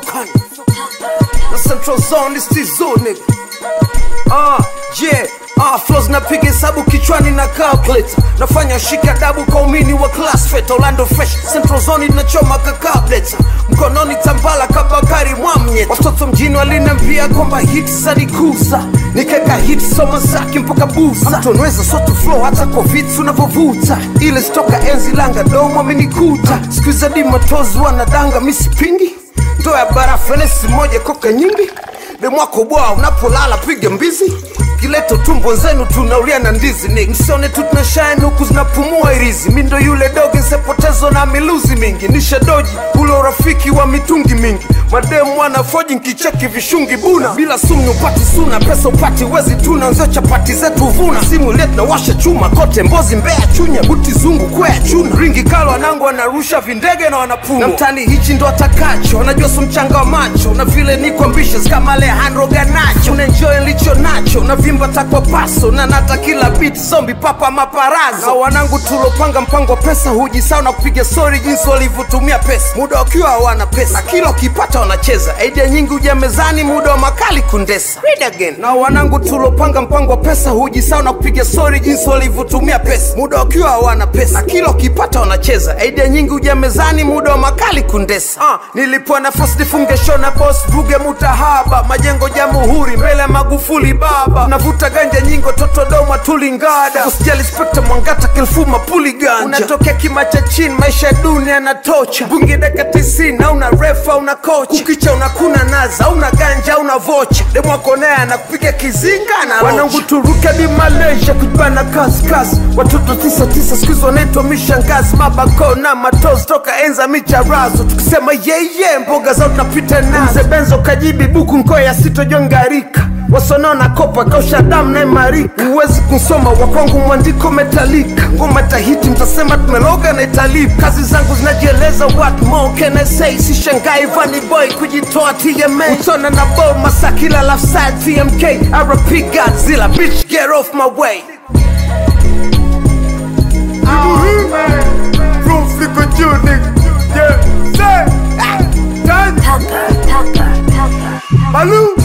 usukani na central zone is tizo nigga Ah, yeah, ah, flows napiga hesabu kichwani na calculator nafanya shika dabu kwa umini wa class fet Orlando fresh central zone inachoma kakableta mkononi tambala kabakari mwamye watoto mjini walinambia kwamba hit zanikuza nikeka hit soma zake mpaka busa mtonweza soto flow hata kwa vitu unavyovuta ile stoka enzi langa domo amenikuta skuiza di matozi wanadanga misipingi ndo ya barafu enesi moja koka nyingi demwako bwa unapolala piga mbizi kileto tumbo zenu tunaulia na ndizi ni msione tu tunashine huku zinapumua irizi mi ndo yule doge nsepotezo na miluzi mingi nisha doji ule urafiki wa mitungi mingi mademu wanafoji nkicheki vishungi buna bila sumu upati suna pesa upati wezi tuna nzio chapati zetu vuna simu ile tunawasha chuma kote mbozi mbea chunya buti zungu kwea chuna ringi kalo wanangu wanarusha vindege na wanapumwa na mtani hichi ndo atakacho wanajua su mchanga wa macho na vile niko ambitious kama Alejandro Ganacho unaenjoy licho nacho na vimba takwa paso na nata kila beat zombi papa maparazo na wanangu tulopanga mpango wa pesa hujisao na kupiga story jinsi walivyotumia pesa muda wakiwa hawana pesa na kila ukipata wanacheza idea nyingi huja mezani muda wa makali kundesa Read again. na wanangu tulopanga mpango wa pesa hujisao na kupiga story jinsi walivyotumia pesa muda wakiwa hawana pesa na kila ukipata wanacheza idea nyingi huja mezani muda wa makali kundesa ah, nilipewa nafasi nifunge show na boss buge mutahaba majengo jamhuri mbele ya magufuli baba navuta ganja nyingo toto doma tulingada usijali spekta mwangata kilfuma puli ganja unatokea kima cha chini maisha ya dunia yanatocha bungi daka tisini auna refa una kocha ukicha unakuna naza auna ganja auna vocha demwakonea anakupiga kizinga na wanangu turuke di malaysia kujibana kaskasi watoto tisa tisa skuizi wanaitwa mishangazi mabako na matozi toka enza micharazo tukisema yeye mboga zao tunapita nazo mzee benzo kajibi buku nkoya sitojongarika wasonona kopa kausha damu na imarika huwezi kusoma wakwangu mwandiko metalika ngoma tahiti mtasema tumeloga na italipa kazi zangu zinajieleza what more can I say sishangai vani boy kujitoa TMA utona na bo masakila lafside TMK RP Godzilla bitch get off my way Roof liko juu nigga yeah say ah, done. Pepper, pepper, pepper. Baloo